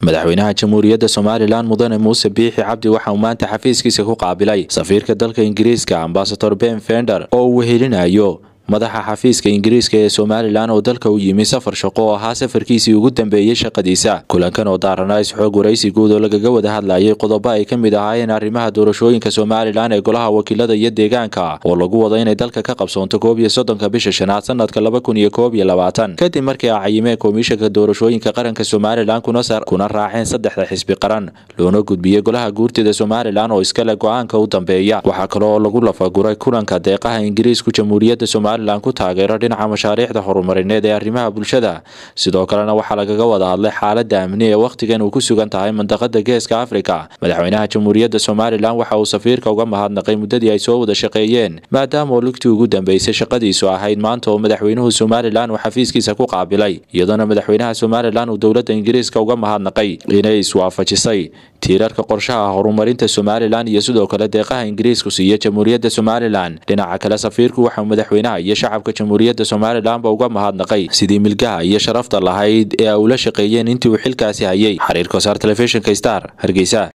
madaxweynaha jamhuuriyadda somalilan mudane muuse biixi cabdi waxa uu maanta xafiiskiisa ku qaabilay safiirka dalka ingiriiska ambasador ben fender oo uu wehelinayo madaxa xafiiska ingiriiska ee somalilan oo dalka u yimi safar shaqo oo ahaa safarkiisii ugu dambeeyey shaqadiisa kulankan oo daaranaa isxoog waraysi guud oo lagaga wada hadlayay qodobo ay ka mid ahaayeen arrimaha doorashooyinka somalilan ee golaha wakiilada iyo deegaanka oo lagu wado inay dalka ka qabsoonto koob iyo soddonka bisha shanaad sanadka laba kun iyo koob iyo labaatan kadib markii ay cayimeen komishanka doorashooyinka qaranka somalilan kuna raaceen saddexda xisbi qaran loona gudbiyey golaha guurtida somalilan oo iskale go-aanka u dambeeya waxaa kale oo lagu lafaguray kulanka deeqaha ingiriisku jamhuuriyadda somalilan ku taageero dhinaca mashaariicda horumarineed ee arrimaha bulshada sidoo kalena waxaa lagaga wada hadlay xaalada amni ee wakhtigan uu ku sugan tahay mandaqada geeska afrika madaxweynaha jamhuuriyadda somalilan waxa uu safiirka uga mahadnaqay muddadii ay soo wada shaqeeyeen maadaama oo lugtii ugu dambeysay shaqadiisu ahayd maanta oo madaxweynuhu somalilan uu xafiiskiisa ku qaabilay iyadoona madaxweynaha somalilan uu dowladda ingiriiska uga mahadnaqay inay iswaafajisay tiirarka qorshaha horumarinta somalilan iyo sidoo kale deeqaha ingiriisku siiya jamhuuriyadda somalilan dhinaca kale safiirku waxauu madaxweynaha iyo shacabka jamhuuriyadda somalilanba uga mahadnaqay sidii milgaha iyo sharafta lahayd ee ay ula shaqeeyeen intii uu xilkaasi hayay xiriir kosaar telefishinka star hargeysa